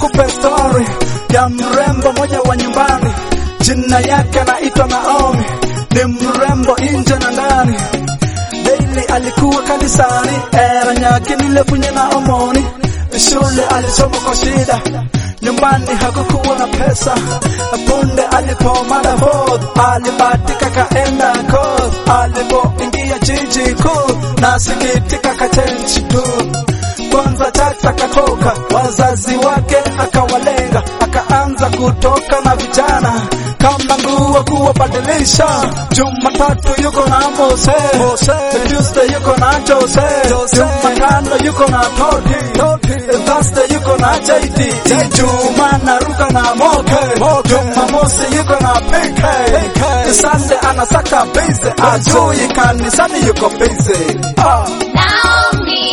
nikupe story ya mrembo moja wa nyumbani, jina yake anaitwa Naomi, ni mrembo nje na ndani. Daily alikuwa kanisani, era nyake nilepunye na omoni, shule alisoma kwa shida, nyumbani hakukuwa na pesa. Punde alipomada forth, alibatika kaenda coast, alipoingia jiji kuu, nasikitika kachange tu kwanza chacha katoka, wazazi wake akawalenga, akaanza kutoka na vijana kama nguo kuwabadilisha. Jumatatu yuko na Mose, Tuesday yuko na Jose, Jumatano yuko na Toti, Thursday yuko na JT, Juma naruka na Moke, Jumamosi yuko na PK, Sunday anasaka busy, ajui kanisani yuko busy. Ah. Naomi,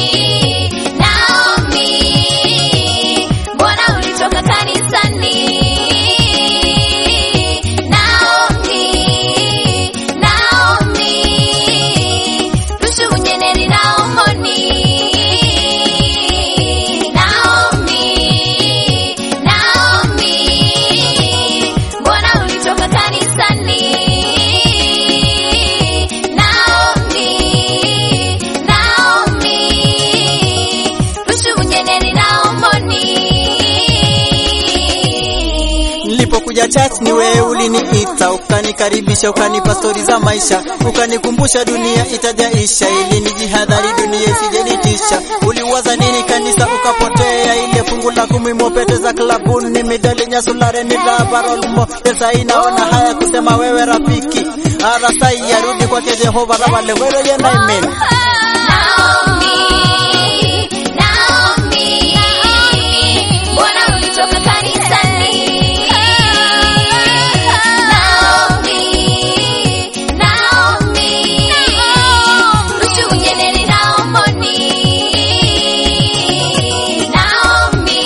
Naomi, mbona ulitoka kanisani? Naomi, Naomi, rushu unyeneri na omoni. Naomi, Naomi, mbona ulitoka kanisani? Naomi, Naomi, rushu unyeneri na omoni. Nilipokuja church ni wewe uliniita, ukanikaribisha, ukanipa stori za maisha, ukanikumbusha dunia itajaisha, ili nijihadhari dunia isijenitisha. Uliwaza nini kanisa ukapotea, ile fungu la kumi mopete za klabuni, midali nyasulare ni rabarolmo. Pesa inaona haya kusema wewe rafiki, arasai yarudi kwake Jehova rabale wero yena amen. Naomi, Naomi, mbona ulitoka kanisani? Naomi, Naomi, rushu unyeneri na omoni. Naomi,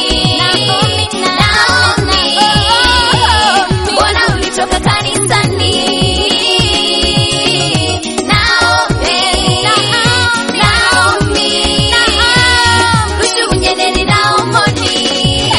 Naomi, mbona ulitoka kanisani? Naomi, Naomi, rushu unyeneri na omoni.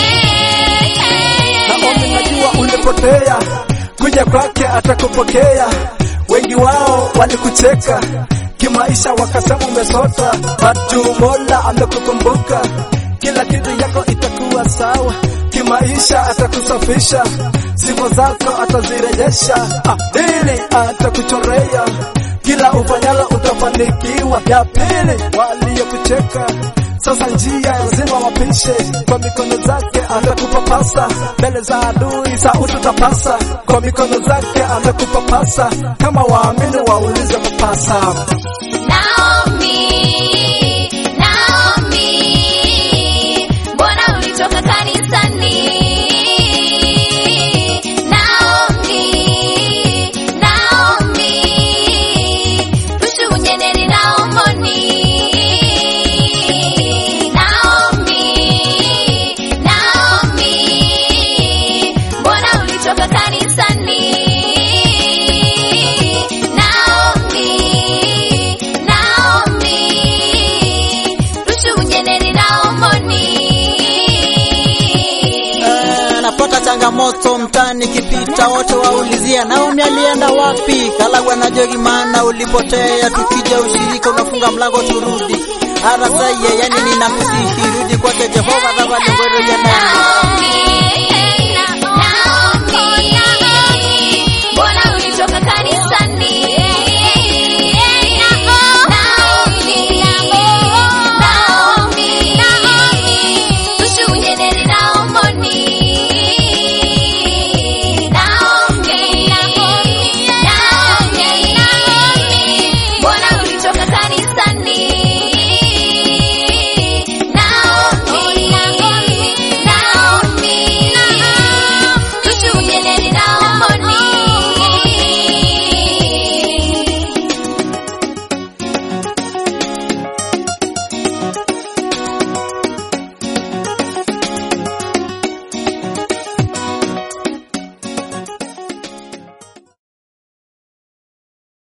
Naomi, najua ulipotea, kuja kwake atakupokea. Wengi wao walikucheka kimaisha, wakasema umesota, batu Mola amekukumbuka. Kila kitu yako itakuwa sawa, kimaisha atakusafisha, sifa zako atazirejesha, ah, ili atakuchorea kila ufanyalo utafanikiwa. Ya pili waliokucheka sasa njia lazima wapishe, kwa mikono zake atakupapasa, mbele za adui sauti utapasa, kwa mikono zake atakupapasa, kama waamini waulize kupasa. Naomi, Naomi, mbona ulitoka kanisani? Naomi, Naomi, rushu unyeneri na omoni. Naomi, Naomi, mbona ulitoka kanisani? Naomi, Naomi, rushu unyeneri na omoni. Eh, napata changamoto mtani kipita, wote waulizia Naomi alienda wapi? Kalagwa na Jogi, maana ulipotea. Tukija ushirika unafunga mlango turudi arasaye, yani ninakusihi rudi kwake Jehova rabale ngwero ya nani Naomi,